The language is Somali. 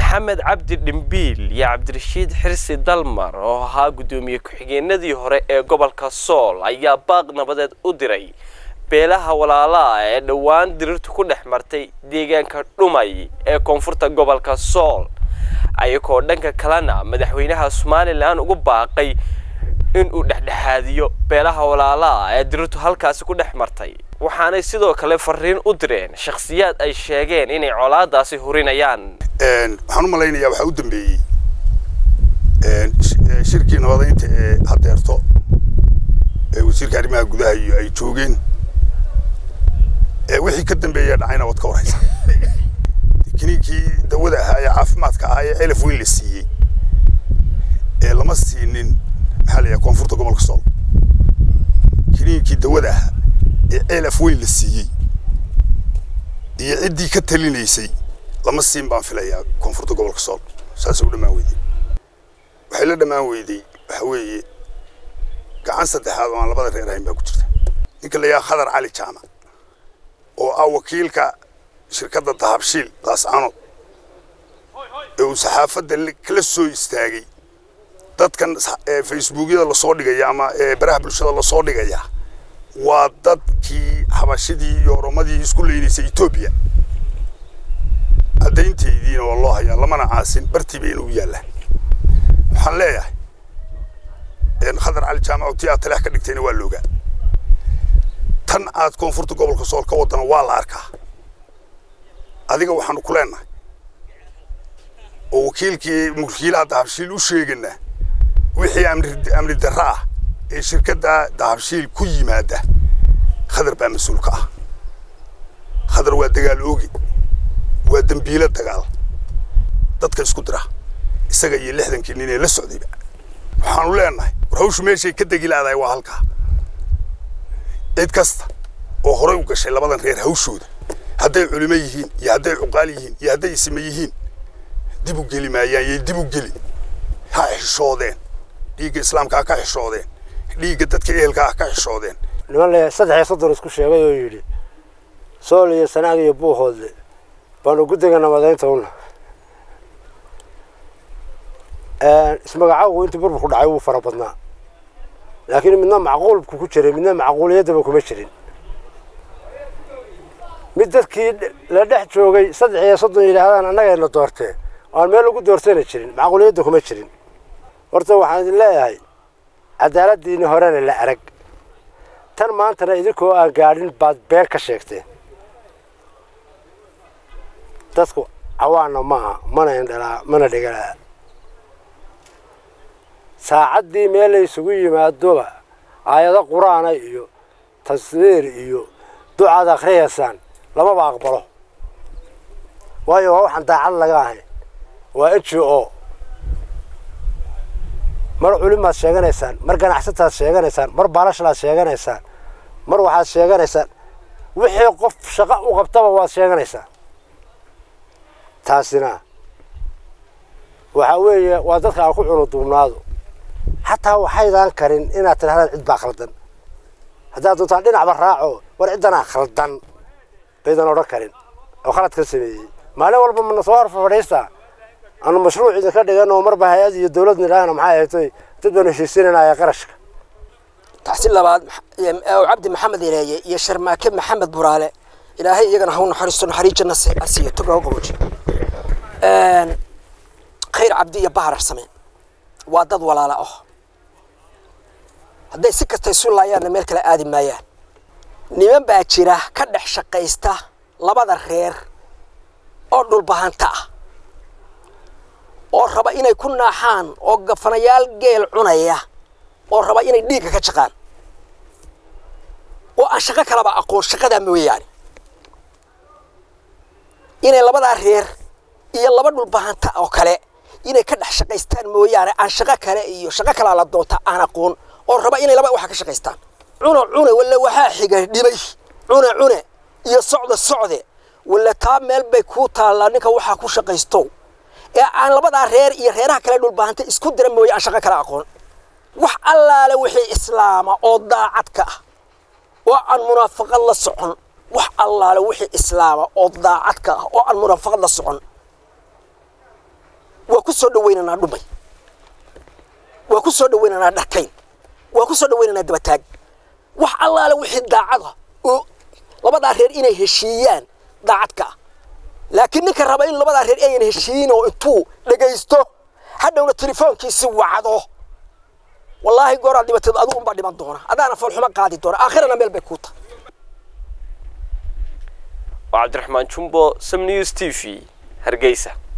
maxamed cabdi dhimbiil iyo cabdirashiid xirsi dalmar oo ahaa guddoomiye ku-xigeenadii hore ee gobolka sool ayaa baaq nabadeed u diray beelaha walaalaha ee dhowaan dirirtu ku dhex martay deegaanka dhumay ee koonfurta gobolka sool ayagoo dhanka kalena madaxweynaha somalilan ugu baaqay inuu dhexdhexaadiyo beelaha walaalaha ee dirirtu halkaasi ku dhex martay waxaanay sidoo kale fariin u direen shakhsiyaad ay sheegeen inay colaadaasi hurinayaan waxaan u malaynayaa waxaa u dambeeyey shirkii nabadaynta ee hadeerto ee wasiirka arrimaha gudaha iyo ay joogeen wixii ka dambeeya dhacayna waad ka warhaysaa kiniinkii dawada ahaa ee caafimaadka ahaa ee celaf weyn la siiyey ee lama siinin maxaa la yidhaha koonfurta gobolka sool kiniinkii dawada ahaa ee celaf weyn la siiyey iyo ciddii ka talinaysay lama siin baan filayaa koonfurta gobolka sool saasay u dhammaan weyday waxay la dhammaan weyday waxa weeye gacan saddexaad oo aan labada reer ahayn baa ku jirta ninka la yidhaha khadar cali jaamac oo ah wakiilka shirkadda dahabshiil daascanood ee uu saxaafadda kala soo istaagay dadkan facebookyada lasoo dhigaya ama baraha bulshada lasoo dhigaya waa dadkii xabashidii iyo oromadii isku leynaysay etoobiya caddaynteediina waa loo hayaa lamana caasin bartii bayna u yaallaan waxaan leeyahay khadar cali jaamac tii aad taleex ka dhigtayna waa loogaa tan aad koonfurta gobolka sool ka wadana waa la arkaa adiga waxaanu ku leenahay oo wakiilkii mulkiilaha dahabshiil u sheeganaa wixii amni darro ah ee shirkadda dahabshiil ku yimaada khadar baa mas-uul ka ah khadar waa dagaal ooge waa dembiilo dagaal dadka isku dira isaga iyo lixdankii nin ee la socdayba waxaanu leenahay war hawshu meeshay ka degi laadahay waa halkaa cid kasta oo horay u gashay labadan reer hawshooda hadday culimo yihiin iyo hadday cuqaal yihiin iyo hadday isme yihiin dib u geli maayaan yay dib u geli ha xishoodeen dhiigga islaamka ha ka xishoodeen dhiigga dadka ehelka ha ka xishoodeen niman le saddex iyo soddon isku sheegay oo yidhi sool iyo sanaag iyo buuhoodle baanu guddiga nabadaynta una ismagacaawgu intii burburku dhacay wuu fara badnaa laakiin midna macquulku ku jiray midna macquuliyaddaba kuma jirin mid dadkii la dhex joogay saddex iyo soddon yidhaahdaan annagayna doortee aan meel ugu doortana jirin macquuliyadda kuma jirin horta waxaan idin leeyahay cadaaladdiini horena la arag tan maantana idinkoo aan gaadhin baad been ka sheegteen dadku cawaanna maaha mana indhalaa mana dhegalaa saacaddii meel la isugu yimaadoba aayado qur-aana iyo taswiir iyo ducaad akhriyaysaan lamaba aqbalo waayo waa waxaan daacad laga ahayn waa n g o mar culimaad sheeganaysaan mar ganacsataad sheeganaysaan mar baalashlaad sheeganaysaan mar waxaad sheeganaysaan wixii qof shaqo u qabtaba waad sheeganaysaan taasina waxaa weeye waa dadka aan ku cunuduubnaado xataa waxaydaan karin inaad tidhahdaan cid baa khaldan haddaad doontaan dhinacba raaco war ciddanaa khaldan baydan odhan karin oo khalad ka sameeyey maalin walba mana soo horfa fadhiistaa aanu mashruuc idinka dhigan oo marba hay-ad iyo dawlad nidhaahna maxay ahaytoy dad baanu heshiisinanaya qarashka taxsiin labaad cabdi maxamed ireeye iyo sharmaake maxamed buraale ilaahay iyagana ha u naxariisto naxariis janna asiiyo toga u qabooji khayr cabdi iyo bahar sameen waa dad walaala ah hadday si kasta isu laayaanna meel kale aadi maayaan niman baa jira ka dhex shaqaysta labada reer oo dhulbahanta ah oo raba inay ku naaxaan oo gafanayaal geel cunaya oo raba inay dhiigga ka jaqaan oo aan shaqo kalaba aqoon shaqadaa mooyaane inay labadaa reer iyo laba dhulbahanta oo kale inay ka dhex shaqaystaan mooyaane aan shaqo kale iyo shaqo kalaa la doonta aan aqoon oo raba inay laba waxa ka shaqaystaan cune cune walla waxaa xiga dhibay cune cune iyo socde socde walla taa meel bay kuu taallaa ninka waxaa ku shaqaysto ee aan labadaa reer iyo reeraha kale dhulbahanta isku dira mooye aan shaqo kale aqoon wax allaale wixii islaama oo daacadka ah oo aan munaafaqad la socon wax allaale wixii islaama oo daacadka ah oo aan munaafaqad la socon waa ku soo dhawaynaynaa dhumay waa ku soo dhawaynaynaa dharkayn waa ku soo dhawaynaynaa dabataag wax allaale wixii daacada oo labadaa reer inay heshiiyaan daacadka ah laakiin ninka raba in labadaa reer ayan heshiiyin oo intuu dhegaysto hadhowna telefoonkiisi wacdo wallaahi gooraad dhibateed adigu unbaa dhiman doona adaana foolxumo qaadi doona aakhirana meel bay kuu tahay waa cabdiraxmaan jumbo sam news t v hargeysa